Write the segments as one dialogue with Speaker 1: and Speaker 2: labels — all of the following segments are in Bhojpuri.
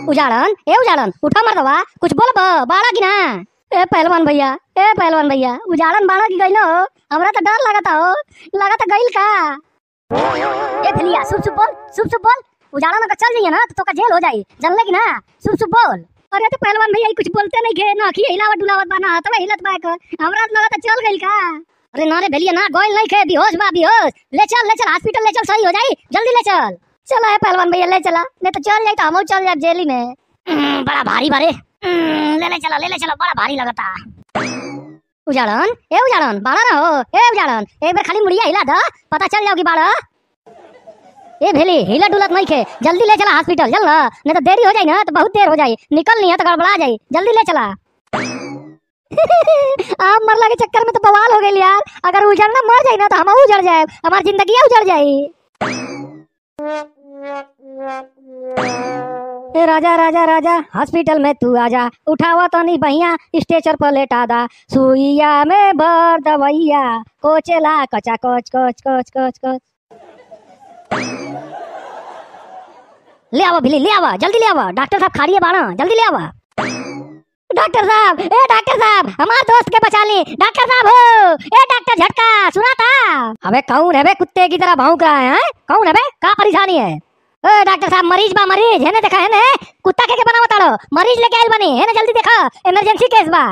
Speaker 1: उजाड़न ए उजाड़न उठा मर दवा कुछ बोल बाड़ा की ना ए पहलवान भैया ए पहलवान भैया उजाड़न बाड़ा की गइल हो हमरा तो डर लगता हो लगता गइल का ए भैया सुप सुप बोल सुप सुप बोल उजाड़न अगर चल जाइए ना तो तोका जेल हो जाई जानले की ना सुप सुप बोल अरे तो पहलवान भैया ई कुछ बोलते नहीं के ना की हिलावत डुलावत बा ना हतवा हिलत बा कर हमरा तो लगता चल गइल का अरे ना रे भैया ना गोइल नहीं खे बेहोश बा बेहोश ले चल ले चल हॉस्पिटल ले चल सही हो जाई जल्दी ले चल चला है पहलवान भैया ले चला नहीं तो चल जाई तो हम चल जाए जेली में हम्म, बड़ा भारी बारे हम्म, ले ले चला ले ले चला बड़ा भारी लगता उजाड़न ए उजाड़न बाड़ा ना हो ए उजाड़न एक बार खाली मुड़िया हिला द पता चल जाओगी बाड़ा ए भेली हिला डुलत नहीं खे जल्दी ले चला हॉस्पिटल चल ना नहीं तो देरी हो जाए ना तो बहुत देर हो जाए निकल नहीं है तो गड़बड़ा जाए जल्दी ले चला आप मरला के चक्कर में तो बवाल हो गई यार अगर उजड़ना मर जाए ना तो हम उजड़ जाए हमारी जिंदगी उजड़ जाए ए राजा राजा राजा हॉस्पिटल में तू आजा उठावा तो नहीं बहिया स्टेचर पर लेटा दा सुइया में भर दवैया कोचेला कचा कोच कोच कोच कोच कोच ले आवा बिल्ली ले आवा जल्दी ले आवा डॉक्टर साहब खाड़िए बाड़ा जल्दी ले आवा डॉक्टर साहब ए डॉक्टर साहब हमारे दोस्त के बचा ली डॉक्टर साहब हो ए डॉक्टर झटका सुना था अबे कौन है बे कुत्ते की तरह भौंक रहा है हैं? कौन है बे का परेशानी है ए डॉक्टर साहब मरीज बा मरीज है ना देखा है ना कुत्ता के के बनावा ताड़ो मरीज लेके आइल बनी है ना जल्दी देखा इमरजेंसी केस बा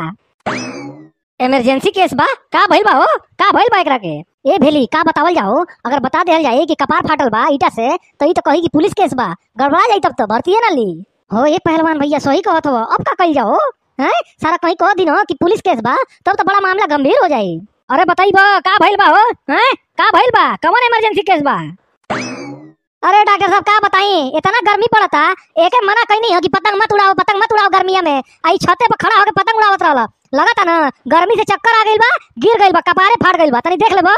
Speaker 1: इमरजेंसी केस बा का भइल बा हो का भइल बा एकरा के ए भेली का बतावल जाओ अगर बता देल जाए कि कपार फाटल बा ईटा से तो ई तो कही कि पुलिस केस बा गड़बड़ा जाई तब तो भर्ती ना ली हो ये पहलवान भैया सही कहत हो अब का कही जाओ हैं सारा कहीं कह दिन कि पुलिस केस बा तब तो बड़ा मामला गंभीर हो जाई अरे बताई बा का भइल बा हो हैं का भइल बा कौन इमरजेंसी केस बा अरे डॉक्टर साहब का बताई इतना गर्मी पड़ता एक मना कहीं नहीं हो कि पतंग मत उड़ाओ पतंग मत उड़ाओ गर्मिया में आई छते पर खड़ा होकर पतंग उड़ावत रहला लगता ना गर्मी से चक्कर आ गइल बा गिर गइल बा कपारे फाट गइल बा तनी देख ले बा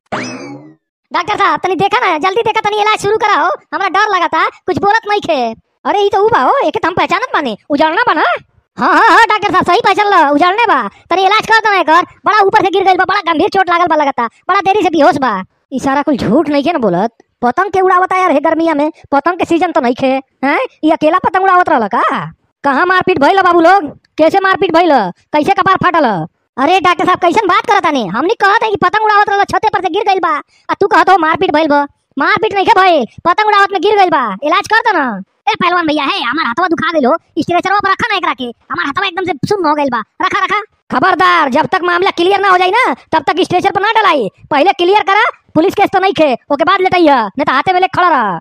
Speaker 1: डॉक्टर साहब तनी देखा ना जल्दी देखा तनी इलाज शुरू कराओ हमरा डर लगता कुछ बोलत नहीं खे अरे ई तो ऊ बा हो एके तो हम पहचानत माने उजाड़ना बा ना हाँ हाँ हाँ डॉक्टर साहब सही पहचान लो उजाड़ने बा तनी इलाज कर दो एकर बड़ा ऊपर से गिर गइल बा बड़ा गंभीर चोट लागल बा लगता बड़ा देरी से बेहोश बा ई सारा कुछ झूठ नहीं के ना बोलत पतंग के उड़ावता यार हे गर्मिया में पतंग के सीजन तो नहीं खे हैं ये अकेला पतंग उड़ावत रहल का कहाँ मारपीट भइल बाबू लोग कैसे मारपीट भइल कैसे कपार फाटल अरे डॉक्टर साहब कैसन बात करत तानी हमनी कहत है कि पतंग उड़ावत रहल छते पर से गिर गइल बा आ तू कहत हो मारपीट भइल बा मारपीट नहीं के भइल पतंग उड़ावत में गिर गइल बा इलाज कर दो ना ए पहलवान भैया है हमार हथवा दुखा गइल हो स्ट्रेचरवा पर रखा ना एकरा के हमार हथवा एकदम से सुन्न हो गइल बा रखा रखा खबरदार जब तक मामला क्लियर ना हो जाए ना तब तक स्टेशन पर ना डलाई पहले क्लियर करा पुलिस केस तो नहीं खे ओके बाद लेटैया नहीं तो हाथे में लेके खड़ा रहा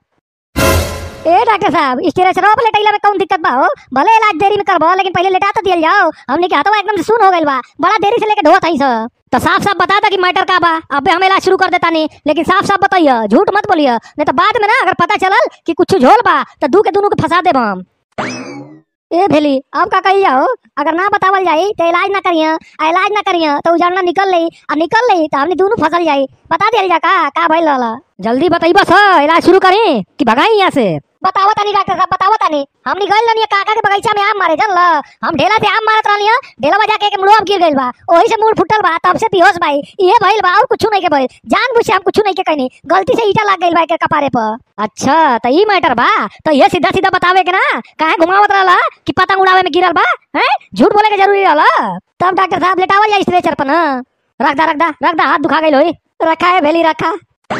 Speaker 1: ए डॉक्टर साहब स्टेशन पर लेटैला में कौन दिक्कत बा हो भले इलाज देरी में करबो लेकिन पहले लेटा तो दियल जाओ हमने के हाथवा एकदम से सुन हो गइल बा बड़ा देरी से लेके ढोत हई सर तो साफ साफ बता दा कि मैटर का बा अबे हम इलाज शुरू कर देता नहीं लेकिन साफ साफ बताइए झूठ मत बोलिए नहीं तो बाद में ना अगर पता चलल कि कुछ झोल बा तो दू के दोनों के फंसा देब हम ए भेली अब का कही जाओ अगर ना बतावल जाई तो इलाज ना करिए आ इलाज ना करिए तो उजाड़ना निकल लई आ निकल लई तो हमने दोनों फसल जाई बता दिया जा का का भइल रहला जल्दी बताई बस इलाज शुरू करी कि भगाई यहाँ से बतावा तानी डॉक्टर साहब बतावा तानी हमनी गइल रहनी काका के बगीचा में आम मारे चल हम ढेला से आम मारत रहनी ढेला बजा के मुड़वा गिर गइल बा ओही से मुड़ फुटल बा तब से बेहोश भाई ये भइल बा और कुछ नहीं के भइल जान बुझ से हम कुछ नहीं के कहनी गलती से ईटा लग गइल बा के कपारे पर अच्छा तो ई मैटर बा तो ये सीधा सीधा बतावे के ना काहे घुमावत रहला कि पतंग उड़ावे में गिरल बा हैं झूठ बोले के जरूरी रहला तब डॉक्टर साहब लेटावल जाई स्ट्रेचर पर ना रख दा रख दा रख दा हाथ दुखा गइल होई रखा है भेली रखा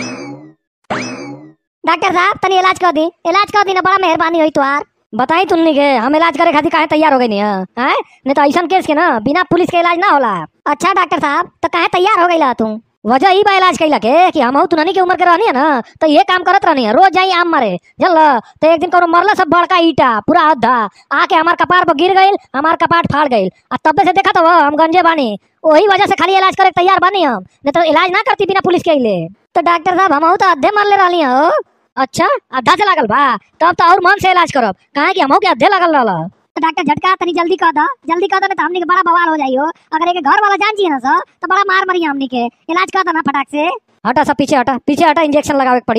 Speaker 1: डॉक्टर साहब तनी इलाज कर दी इलाज कर दी ना बड़ा मेहरबानी हुई तुहार बताई तुमनी के हम इलाज करे खातिर काहे तैयार हो गई नहीं हैं नहीं तो ऐसा केस के ना बिना पुलिस के इलाज ना होला अच्छा डॉक्टर साहब तो काहे तैयार हो गई तुम वजह ही बा इलाज कैला के कि हम तुनानी की उम्र के रहनी है ना तो ये काम करत रहनी है रोज जाई आम मारे जल तो एक दिन कौनो मरला सब बड़का ईटा पूरा अद्धा आके हमार कपार पर गिर गइल हमार कपाट फाड़ गइल आ तब्बे से देखा तो हम गंजे बानी वही वजह से खाली इलाज करे के तैयार बानी हम नहीं तो इलाज ना करती बिना पुलिस के अइले तो डॉक्टर साहब हम तो अद्धे मरले रहली हो अच्छा आधा से लागल बा तब तो और मन से इलाज करब काहे कि हमहू के अद्धे लागल रहल तो डॉक्टर झटका तनी जल्दी कह दो जल्दी कह दो नहीं तो हमनी के बड़ा बवाल हो जाइयो अगर एक घर वाला जान जी ना सर तो बड़ा मार मरी हमनी के इलाज कर दो ना फटाक से हटा सब पीछे हटा पीछे हटा इंजेक्शन लगावे के पड़ी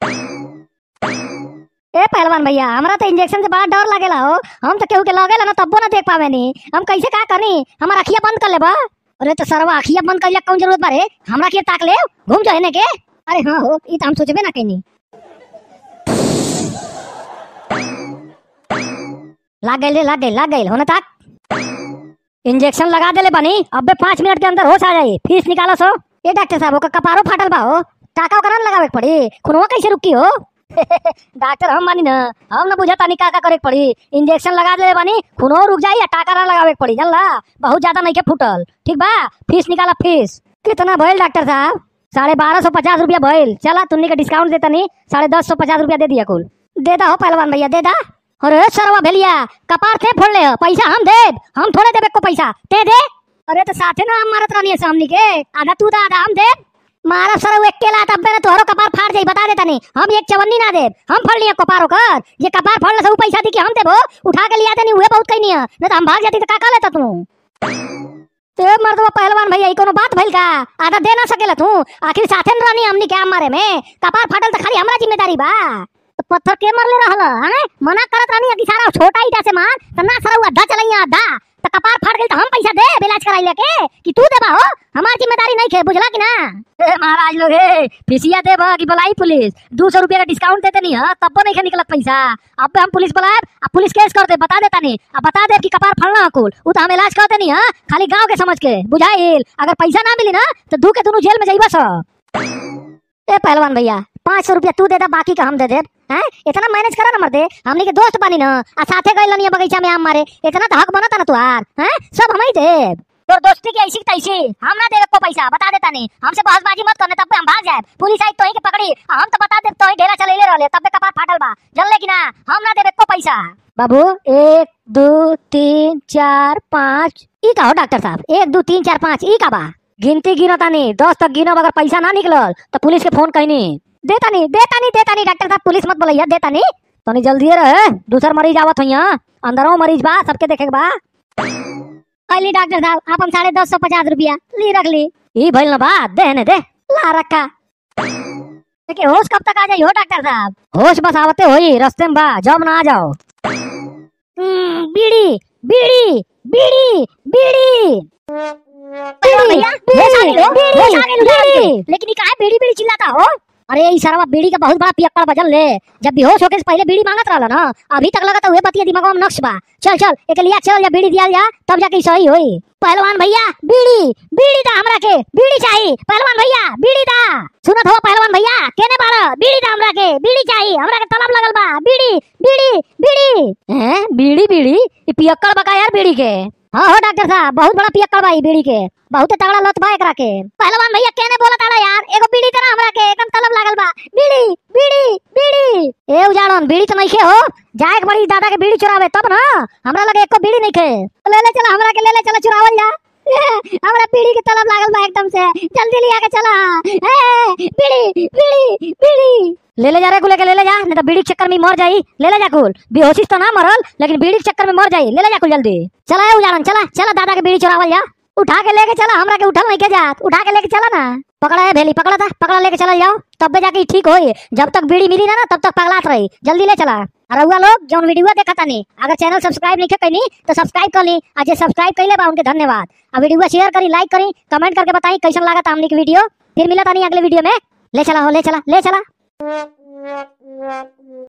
Speaker 1: ए पहलवान भैया हमरा तो इंजेक्शन से बड़ा डर लागेला हो हम तो केहू के लगेला ना तब्बो ना देख पावे नी हम कैसे का करनी हमार अखिया बंद कर लेबा अरे तो सरवा अखिया बंद कर कौन जरूरत बारे हमरा के ताक ले घूम जाए ने के अरे हाँ हो ई तो हम सोचबे ना कहीं लाग गई रे लाग गई लाग गई होने तक इंजेक्शन लगा देले बानी अबे पाँच मिनट के अंदर होश आ जाई फीस निकालो सो ए डॉक्टर साहब ओका कपारो फाटल बा हो टाका ओकरा न लगावे के पड़ी खुनवा कैसे रुकी हो डॉक्टर हम बानी ना हम ना बुझा तानी का का करे के पड़ी इंजेक्शन लगा देले बानी खुनवा रुक जाई या टाका ना लगावे के पड़ी जानला बहुत ज्यादा नहीं के फूटल ठीक बा फीस निकाला फीस कितना भइल डॉक्टर साहब साढ़े बारह सौ पचास रुपया भइल चला तुमने के डिस्काउंट देता नहीं साढ़े दस सौ पचास रुपया दे दिया कुल दे दा हो पहलवान भैया दे दा अरे सरवा भेलिया कपार थे फोड़ ले हो, पैसा हम देब हम थोड़े देबे को पैसा ते दे अरे तो साथे ना हम मारत रहनी है सामने के आधा तू दा आधा हम देब मारा सर एक केला तब ना तोहरो कपार फाड़ जाई बता देता नहीं हम एक चवन्नी ना देब हम फड़ लिया कपार ओकर ये कपार फाड़ ले सब पैसा दी के हम देबो उठा के लिया देनी उहे बहुत कहीं नहीं है नहीं तो हम भाग जाती तो का का लेता तू ते मर्दवा पहलवान भैया ई कोनो बात भइल का आधा दे ना सकेला तू आखिर साथे न रहनी हमनी के आम मारे में कपार फाटल त खाली हमरा जिम्मेदारी बा तो पत्थर के मरले रहल हैं मना करत रहनी कि सारा छोटा ईटा से मार त ना सारा अड्डा चलैया अड्डा त कपार फाट गइल त हम पैसा दे इलाज कराई लेके कि तू देबा हो हमार जिम्मेदारी नहीं खे बुझला कि ना ए महाराज लोग हे फिसिया देबा कि बुलाई पुलिस दो सौ रुपया का डिस्काउंट देते नहीं है तब नहीं निकलत पैसा अब हम पुलिस बुलाए अब पुलिस केस कर दे बता देता नहीं अब बता दे कि कपार फड़ना कुल उ तो हम इलाज करते नहीं है खाली गांव के समझ के बुझाइल अगर पैसा ना मिली ना तो दू के दोनों जेल में जाइबा सब ए पहलवान भैया पाँच सौ रुपया तू दे दा बाकी का हम दे दे हैं इतना मैनेज करा ना मर्दे हमनी के दोस्त बानी ना आ साथे गइल नहीं बगीचा में आम मारे इतना तो हक बनता ना तुहार हैं सब हम ही देब तोर दोस्ती की ऐसी की तैसी हम ना देवे को पैसा बता देता नहीं हमसे बहसबाजी मत करने तब पे हम भाग जाए पुलिस आई तो ही के पकड़ी आ हम तो बता दे तो ही ढेला चलेले रहले तब पे कपार फाटल बा जल्ले कि ना हम ना देवे को पैसा बाबू एक दो तीन चार पाँच ई का हो डॉक्टर साहब एक दो तीन चार पाँच ई का बा गिनती गिनो तानी दस तक गिनो अगर पैसा ना निकलल तो पुलिस के फोन कहनी देता नहीं देता नहीं देता नहीं डॉक्टर साहब पुलिस मत बोलैया देता नहीं तनी जल्दी रहे दूसर मरीज आवत हो यहाँ अंदरों मरीज बा सबके देखे के बा अली डॉक्टर साहब आप हम साढ़े दस सौ पचास रुपया ली रख ली ई भइल ना बा दे ने दे ला रखा देखिए होश कब तक आ जाई हो डॉक्टर साहब होश बस आवते होई रास्ते में बा जब ना आ जाओ हम्म, बीड़ी बीड़ी बीड़ी बीड़ी बीड़ी बीड़ी बीड़ी लेकिन ये काहे बीड़ी बीड़ी चिल्लाता हो अरे ई सरवा बीड़ी का बहुत बड़ा पियक्कड़ बजल ले जब बेहोश होके से पहले बीड़ी मांगत रहला ना अभी तक लगता हुए बतिया दिमाग में नक्श बा चल चल एक लिया चल या बीड़ी दिया जा तब जाके ई सही होई पहलवान भैया बीड़ी बीड़ी दा हमरा के बीड़ी चाहिए पहलवान भैया बीड़ी दा सुनत हो पहलवान भैया केने बाड़ा बीड़ी दा हमरा के बीड़ी चाहिए हमरा के तलब लगल बा बीड़ी बीड़ी बीड़ी हैं बीड़ी बीड़ी ई पियक्कड़ बका यार बीड़ी के हाँ हो डॉक्टर साहब बहुत बड़ा पियक्कड़ बा ई बीड़ी के बहुत तगड़ा लत बा एकरा के पहलवान भैया केने बोला ताड़ा यार एगो बीड़ी तना हमरा के एकदम तलब लागल बा बीड़ी बीड़ी बीड़ी ए उजाड़न बीड़ी तो नहीं हो जाए के बड़ी दादा के बीड़ी चुरावे तब ना हमरा लगे एको बीड़ी नहीं खे ले ले चला हमरा के ले ले चला चुरावल जा ए, हमरा बीड़ी के तलब लागल बा एकदम से जल्दी लिया के चला ए, बीड़ी बीड़ी बीड़ी ले ले जा रे कुल के ले ले जा नहीं तो बीड़ी के चक्कर में मर जाई ले ले जा कुल बेहोशी तो ना मरल लेकिन बीड़ी के चक्कर में मर जाई ले ले जा कुल जल्दी चला ए उजाड़न चला चला दादा के बीड़ी चुरावल जा उठा के लेके चला हमरा के उठल नहीं के जात उठा के लेके चला ना पकड़ा है भेली पकड़ा था पकड़ा लेके चला जाओ तब जाके ई ठीक होई जब तक बीड़ी मिली ना ना तब तक पगलात रही जल्दी ले चला और रउआ लोग जौन वीडियो देखा तानी अगर चैनल सब्सक्राइब नहीं कनी तो सब्सक्राइब कर ली और जे सब्सक्राइब कैले बा उनके धन्यवाद और वीडियो शेयर करी लाइक करी कमेंट करके बताई कैसन लगा हमने की वीडियो फिर मिला तानी अगले वीडियो में ले चला हो ले चला ले चला